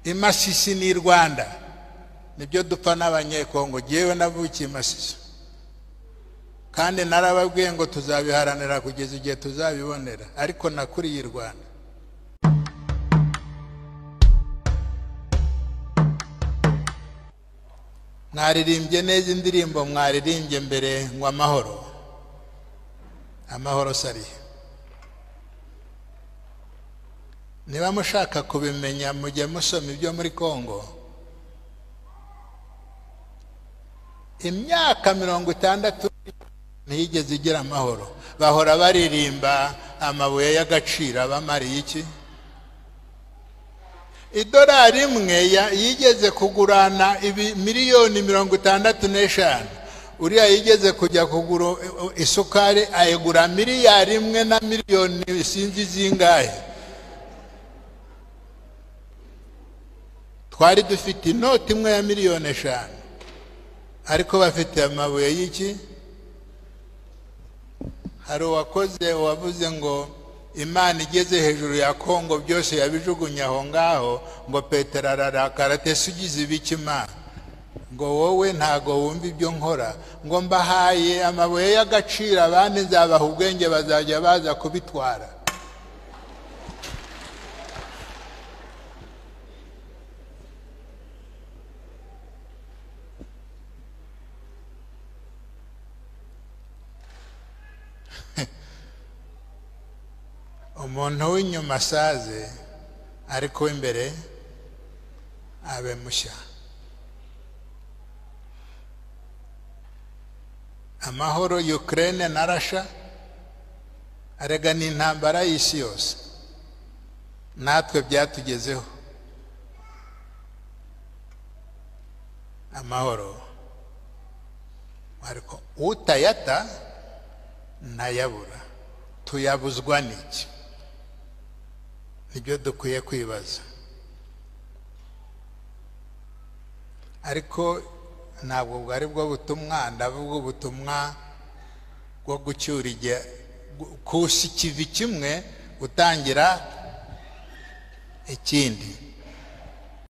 imasisi ni rwanda nibyo dupfa n'abanyekongo ngewe navukiye imasisi kandi narababwiye ngo tuzabiharanira kugeza igihe tuzabibonera ariko nakuriye i rwanda mwaririmbye neza indirimbo mwaririmbye mbere ngo amahoro amahoro sariye niba mushaka kubimenya mujye musoma ibyo muri congo imyaka mirongo itandatu ntiyigeze igira amahoro bahora baririmba amabuye y'agaciro abamariye iki idolari imwe yigeze kugurana miliyoni mirongo itandatu n'eshanu uriya yigeze kujya kugura isukari ayigura miliyari imwe na miliyoni sinzi zingahe twari dufite inoti imwe ya miliyoni eshanu ariko bafite amabuye y'iki hari uwakoze uwavuze ngo imana igeze hejuru ya kongo byose yabijugunye aho ngaho ngo petero ararakara tese ugize imana ngo wowe ntago wumva ibyo nkora ngo mbahaye amabuye y'agaciro abandi nzabaha ubwenge bazajya baza kubitwara umuntu w'inyuma asaze ariko w'imbere abe mushya amahoro Ukraine na Russia arega ni intambara y'isi yose natwe byatugezeho amahoro ariko utayata ntayabura tuyabuzwa n'iki nibyo dukwiye kwibaza ariko ntabwo bwari bwo butumwa ndavuga ubutumwa bwo gucyura igihe kusa ikivi kimwe gutangira ikindi